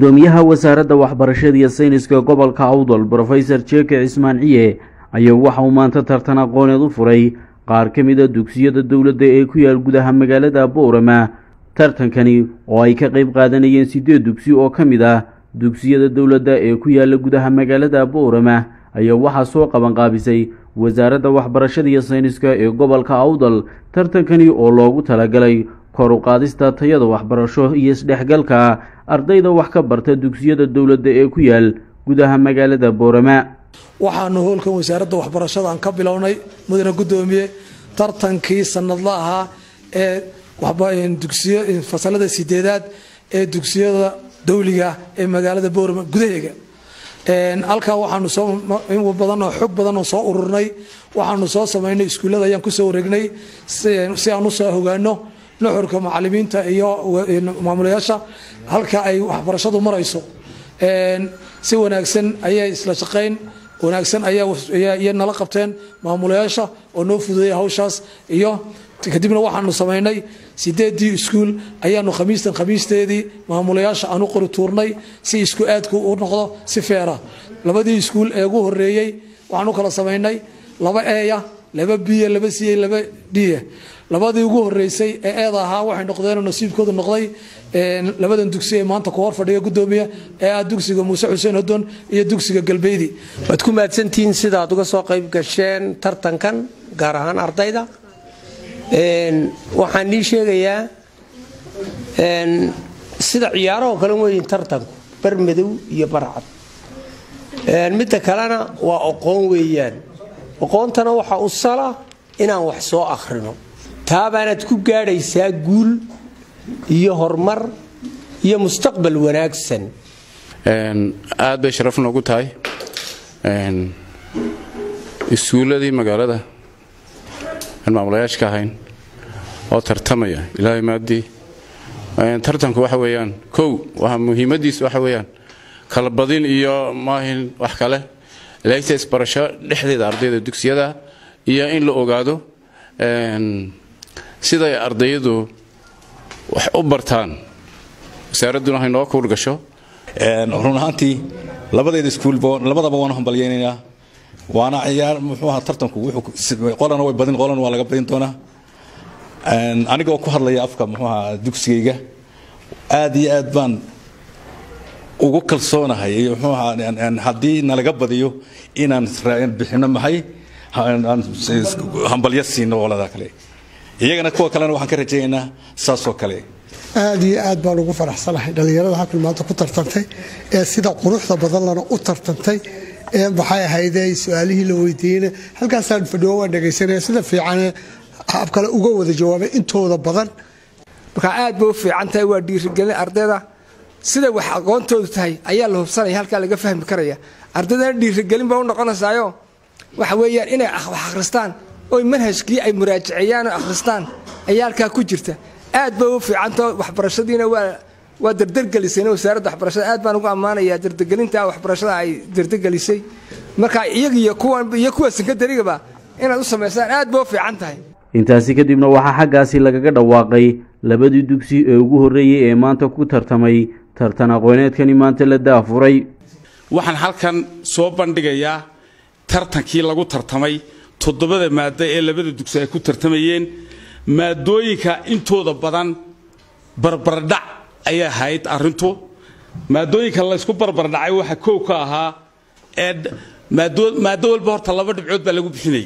gudoomiyaha wasaaradda waxbarashada iyo sayniska gobolka awdal brofesor jeke cismaan ciye ayaa waxa uu maanta tartan aqooneed u furay qaar ka mid a dugsiyada dowladda ee ku yaal gudaha magaalada boorama tartankani oo ay ka qayb qaadanayeen siddeed dugsi oo ka mid ah dugsiyada dowladda ee ku yaala gudaha magaalada boorama ayaa waxaa soo qabanqaabisay wasaaradda waxbarashada iyo sayniska ee gobolka awdal tartankani oo loogu talagalay kor u qaadista tayada waxbarasho iyo isdhexgalka ardayda wax ka barta dugsiyada dowladda ee ku yaal gudaha magaalada boorama waxaanu howlkan wasaaradda waxbarashada aan ka bilownay mudane gudoomiye tartankii sanadla ahaa ee fasalada sideedaad ee dugsiyada dowliga ee magaalada boorama gudaheega halkaa waxaanu soo badan oo xog badan oo soo ururnay waxaanu soo samaynay iskuullada ayaan kusoo wareegnay si aan usoo hogaano nuxurka macalimiinta iyo maamulayaasha halka ay waxbarashadu marayso si wanaagsan ayay isla shaqayn wanaagsan ayaa nala qabteen maamulayaasha oo noo fududeeya hawshaas iyo kadibna waxaanu samaynay sideedii iskuul ayaanu khamiistan khamiisteedii maamulayaasha aan u qori tuurnay si isku aadku u noqdo si feera labadii iskuul ee ugu horeeyey waxaan u kala samaynay laba eya laba biya laba siya laba dhiya labadii ugu horeysay ee eeda ahaa waxay noqdeen nasiibkoodu noqday labadan dugsi ee maanta ku hor fadhiya gudoomiya ee ah dugsiga muuse xuseen hodon iyo dugsiga galbeydi waad ku mahadsantihiin sidaad uga soo qayb gasheen tartankan gaar ahaan ardayda waxaan nii sheegayaa sida ciyaarahoo kale weyin tartanku bar madow iyo barcad midda kalena waa oqoon weeyaan oqoontana waxa u sala inaan wax soo akhrino taabaanaad ku gaadhaysaa guul iyo horumar iyo mustaqbal wanaagsan aad bay sharaf noogu tahay iskuulladii magaalada aan maamulayaasha ka ahayn oo tartamaya ilaahay maaddii tartanku waxa weeyaan kow waa muhiimadiisu waxa weeyaan kala badin iyo maahin wax kale laakiinse isbarasho dhexdeeda ardayda dugsiyada iyo in la ogaado siday ardayadu wax u bartaan wasaaradduna hay noo kuul gasho run ahaantii labadeeda iskuulba labadaba waanu hambalyaynaynaa waana ciyaar muxuu ahaa tartanku qolana way badin qolana waa laga badin doonaa anigoo ku hadlaya afka muxuu ahaa dugsigayga aad iyo aad baan ugu kalsoonahay muxuu ahaa haddii nalaga badiyo inaan bixino maxay hambalyo siino qolada kale iyagana kuwa kalena waxaan ka rajaynaynaa saasoo kale aad iyo aad baan ugu faraxsanahay dhallinyarada halkan maanta ku tartantay ee sida quruxda badan lana u tartantay ee maxay ahayde su-aalihii la weydiiyeyna halkaasaan fadhiyo waan dhegaysanaya sida fiicane hab kale uga wada jawaabay intooda badan markaa aad bay u fiican tahay waa dhiirigelin ardayda sida wax aqoontoodu tahay ayaa la hubsanaya halkaa laga fahmi karaya ardaydana dhiirigelin ba u noqonaysaayo waxa weeyaan inay wax akhristaan oy manhajkii ay muraajaceeyaan oo akhristaan ayaa halkaa ku jirta aad bay u fiicantao waxbarashadiina waa waa dardargelisayna wasaaradda waxbarashada aad baan ugu ammaanayaa dardargelinta waxbarashada ay dardargelisay marka iyagiyo kuwan iyo kuwa sankadarigaba inaad u samaysaan aad bay u fiican tahay intaasi kadibna waxaa xaggaasi lagaga dhawaaqay labadii dugsi ee ugu horreeyey ee maanta ku tartamay tartan aqooneedkani maanta la daafuray waxaan halkan soo bandhigayaa tartankii lagu tartamay toddobada maaddo ee labada dugsi ay ku tartamayeen maadooyinka intooda badan barbardhac ayay ahayd arrintu maadooyinka laysku barbardhacay waxa kow ka ahaa ee maaddo walba horta laba dhibcood baa lagu bixinayay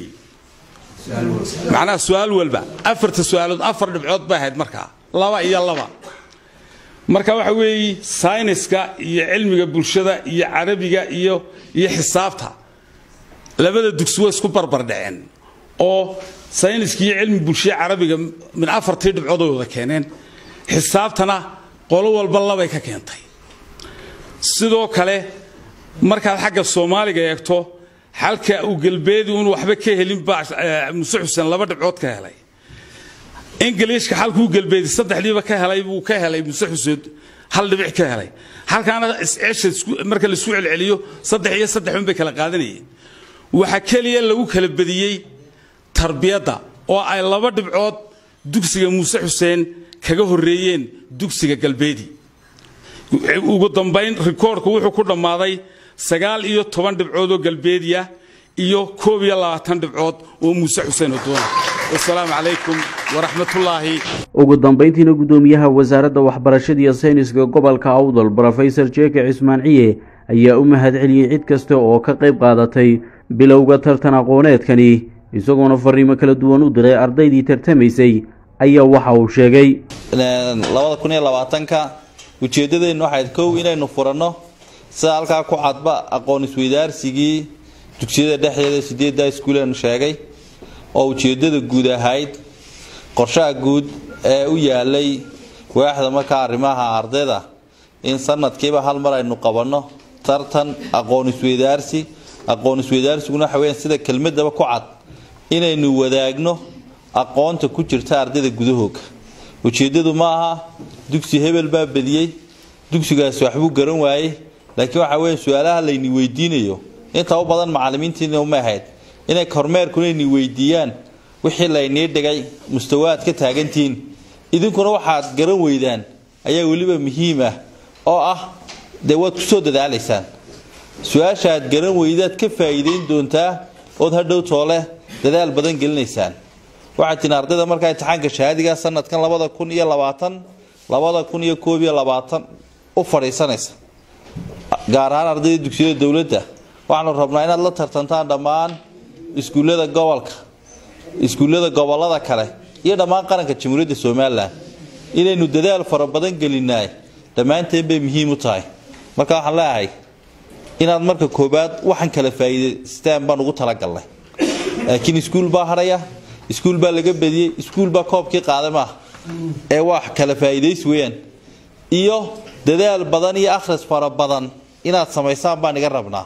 macnaha su-aal walba afarta su-aalood afar dhibcood bay ahayd markaa laba iyo laba marka waxa weeye sayniska iyo cilmiga bulshada iyo carabiga iyo iyo xisaabta labada dugsi way isku barbardhaceen oo sayniska iyo cilmi bulshada carabiga min afartii dhibcood ay wada keeneen xisaabtana qolo walba labay ka keentay sidoo kale markaad xagga soomaaliga eegto xalka uu galbeedi un waxba ka helin baa muse xuseen laba dhibcood ka helay ingiliishka xalkuu galbeedi saddexdiiba ka helay buu ka helay muse xuseen hal dhibic ka helay halkaana isceesha marka laisku celceliyo saddex iyo saddex un bay kala qaadanayeen waxaa keliya lagu kala badiyey tarbiyadda oo ay laba dhibcood dugsiga muuse xuseen kaga horreeyeen dugsiga galbeedi ugu dambayn rikoorku wuxuu ku dhammaaday sagaal iyo toban dhibcood oo galbeediya iyo koob iyo labaatan dhibcood oo muuse xuseen odoona wasalaamu calaykum waraxmatullaahi ugu dambayntiina guddoomiyaha wasaaradda waxbarashada iyo sayniska gobolka awdal brofesor jeeke cismaan ciye ayaa u mahad celiyey cid kasta oo ka qayb qaadatay bilowga tartan aqooneedkani isagoona fariimo kala duwan u diray ardaydii tartamaysay ayaa waxa uu sheegay labada kun iyo labaatanka ujeeddadeennu waxayd kow inaynu furanno sida halkaa ku cadba aqoon isweydaarsigii dugsiyada dhexdeeda sideedda iskuuleenu sheegay oo ujeeddada guud ahayd qorshaha guud ee u yaalay waaxda markaa arrimaha ardayda in sanadkiiba hal mar aynu qabanno tartan aqoon isweydaarsi aqoon isweydaarsiguna waxa weyaan sida kelmadaba ku cad inaynu wadaagno aqoonta ku jirta ardayda gudahooga ujeeddadu ma aha dugsi hebel baa badiyey dugsigaasi waxbuu garan waayey laakiin waxa weya su-aalaha layni weydiinayo inta u badan macalimiintiina uma ahayd inay kormeerkuna yni weydiiyaan wixii laynii dhigay mustawaad ka taagantihiin idinkuna waxaad garan weydaan ayaa weliba muhiim ah oo ah dee waad kusoo dadaalaysaan su-aasha aad garan weydaad ka faa'iideyn doontaa ood hadhow toole dadaal badan gelinaysaan waxaad tihin ardayda markaa imtixaanka shahaadiga sanadkan labada kun iyo labaatan labada kun iyo koob iyo labaatan u fadhiisanaysa gaar ahaan ardayda dugsiyada dowladda waxaanu rabnaa inaad la tartantaan dhammaan iskuullada gobolka iskuullada gobolada kale iyo dhammaan qaranka jamhuuriyadda somalilan inaynu dadaal fara badan gelinaay dhammaanteen bay muhiim u tahay marka waxaan leeyahay inaad marka koobaad waxaan kala faa'iidaystaan baan ugu talagalnay laakiin iskuul baa hadhaya iskuul baa laga badiyey iskuul baa koobkii qaaday maaha ee wax kala faa'iidaysi weeyaan iyo dadaal badan iyo akhris fara badan inaad samaysaan baan iga rabnaa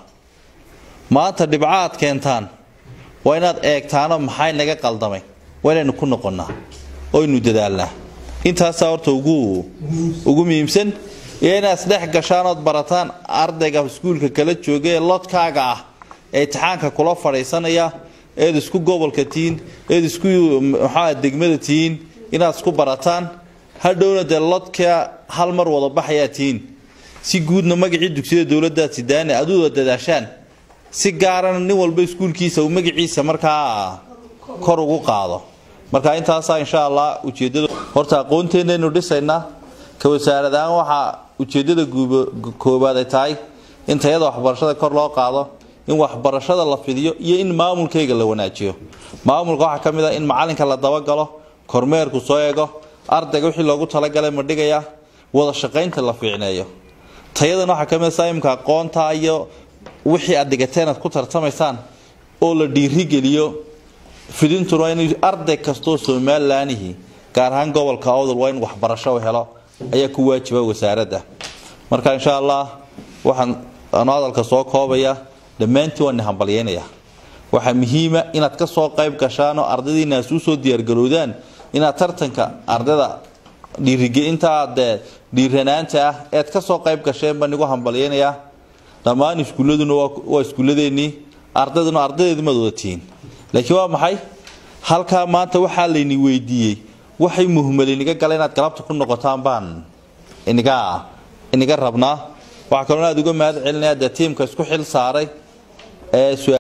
maanta dhibco aad keentaan waa inaad eegtaano maxay naga qaldamay waa inaynu ku noqonnaa oynu dadaalnaa intaasaa horta ugu ugu muhiimsan iyo inaad isdhex gashaan ood barataan ardayga iskuulka kala jooga ee lodkaaga ah ee imtixaanka kula fadhiisanaya eed isku gobolka tihiin eed isku maxaa degmada tihiin inaad isku barataan hadhowna dee lodka hal mar wada baxayaa tihiin si guudna magacii dugsiyada dowladaad sidaane aad u wada dadaashaan si gaarana nin walba iskuulkiisa uu magaciisa markaa kor ugu qaado marka intaasaa insha allah ujeedada horta aqoonteenaynu dhisaynaa ka wasaaradahaan waxaa ujeedada koobaad ay tahay in tayada waxbarashada kor loo qaado in waxbarashada la fidiyo iyo in maamulkayga la wanaajiyo maamulka waxaa ka mid ah in macalinka la dabagalo kormeerku soo eego ardayga wixii loogu talagalay ma dhigaya wada shaqaynta la fiicneeyo tayadan waxaa ka mid a saimka aqoonta iyo wixii aad dhigateen aad ku tartamaysaan oo la dhiirigeliyo fidintuna waa in arday kastoo somalilanihii gaar ahaan gobolka awdal waa in waxbarasho helo ayaa ku waajiba wasaaradda marka insha allah waxaan anu hadalka soo koobaya dhammaantiin waan hambalyeynaya waxaa muhiima inaad ka soo qayb gashaanoo ardaydiina as usoo diyaargarowdaan inaad tartanka ardayda dhiirigelinta dee dhiiranaanta ah ead ka soo qayb gasheen baan igu hambalyeynayaa dhammaan iskuulladuna waa iskuulladeennii ardayduna ardaydeedu maad wada tihiin laakiin waa maxay halkaa maanta waxaa layni weydiiyey waxay muhmali iniga gala inaad galabta ku noqotaan baan iniga iniga rabnaa waxaa kaloo aad uga mahad celinaya dee tiimka isku xil saaray ee